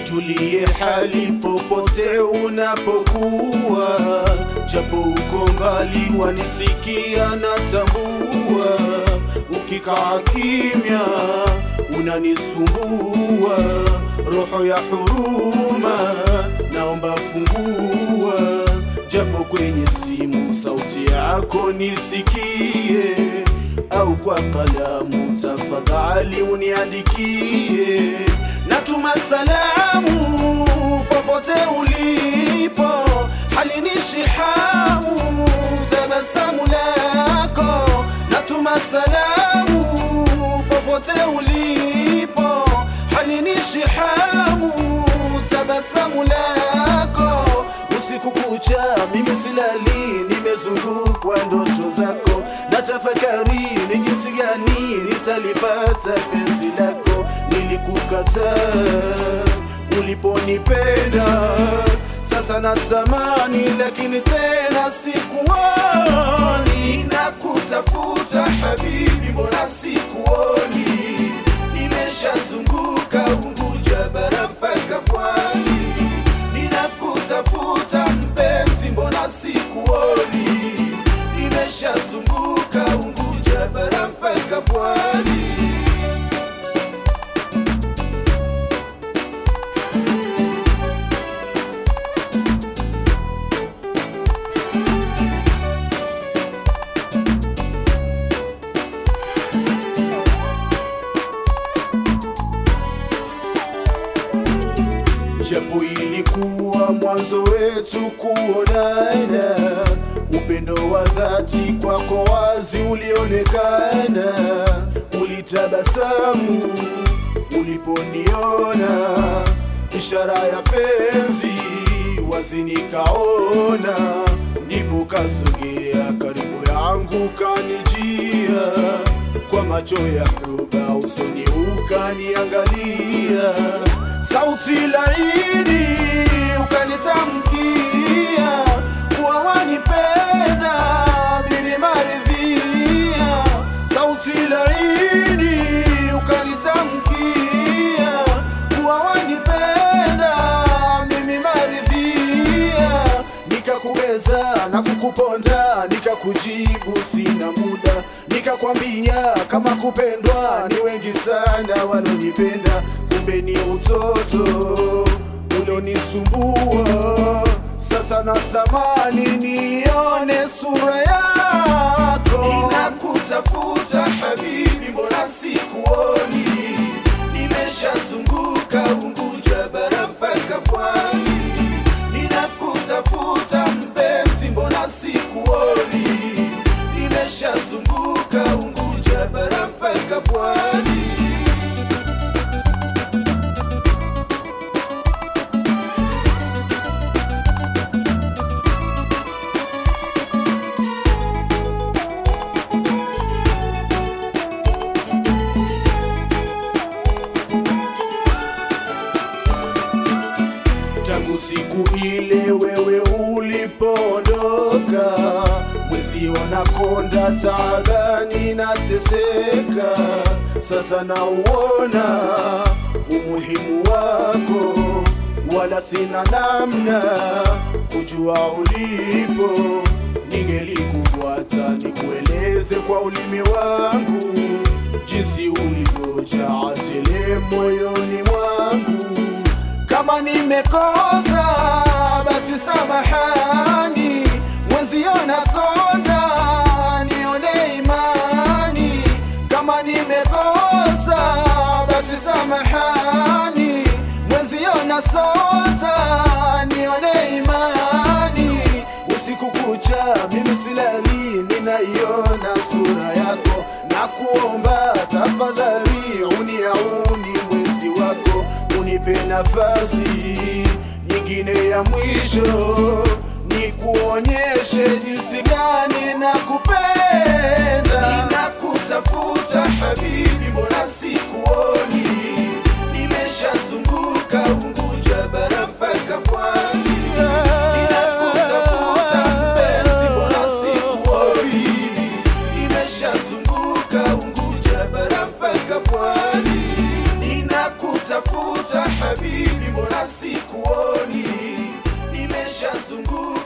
nijulie hali popote unapokuwa, japo uko mbali wanisikia natambua, ukikaa kimya unanisumbua, roho ya huruma naomba fungua, japo kwenye simu sauti yako nisikie, au kwa kalamu tafadhali uniandikie. Natuma salamu popote ulipo, halinishi hamu tabasamu lako. Natuma salamu popote ulipo, halinishi hamu tabasamu lako. Usiku kucha mimi silali, nimezungukwa ndoto zako, na tafakari ni jinsi gani nitalipata penzi lako. Nilikukataa uliponipenda, sasa natamani, lakini tena sikuoni. Nakutafuta habibi, mbona sikuoni? Nimeshazunguka Unguja bara mpaka Pwani, ninakutafuta mpenzi, mbona sikuoni? Nimeshazunguka Unguja bara mpaka Pwani. japo ilikuwa mwanzo wetu kuonana, upendo wa dhati kwako wazi ulionekana, ulitabasamu uliponiona, ishara ya penzi wazi nikaona, ndipo kasogea karibu yangu kanijia, kwa macho ya huba usoni ukaniangalia sauti laini ukanitamkia kuwa wanipenda, mimi maridhia. Sauti laini ukanitamkia kuwa wanipenda, mimi maridhia. Nikakubeza na kukuponda, nikakujibu sina muda, nikakwambia kama kupendwa ni wengi sana walonipenda kumbe ni utoto ulionisumbua. Sasa natamani nione sura yako, ninakutafuta habibi, mbona sikuoni? Nimeshazunguka Unguja bara mpaka Pwani, ninakutafuta mpenzi, mbona sikuoni? Nimeshazunguka Unguja bara mpaka Pwani. tangu siku ile wewe ulipoondoka, mwezi wanakonda taabani nateseka, sasa nauona umuhimu wako, wala sina namna kujua ulipo, ningelikufuata nikueleze kwa ulimi wangu jinsi ulivyojaa tele moyoni mwangu kama nimekosa basi samahani, mwenzio nasonda, nione imani. Kama nimekosa basi samahani, mwenzio nasonda, nione imani. Usiku kucha mimi silali, ninaiona sura yako, na kuomba tafadhali uniauni mwenzi wako unipe nafasi nyingine ya mwisho, nikuonyeshe jinsi gani na kupenda. Ninakutafuta habibi, mbona sikuoni? Nimeshazunguka Unguja bara mpaka Pwani, ninakutafuta mpenzi, mbona sikuoni? Nimeshazunguka Unguja bara mpaka Pwani, ninakutafuta habibi, mbona mbona sikuoni nimeshazunguka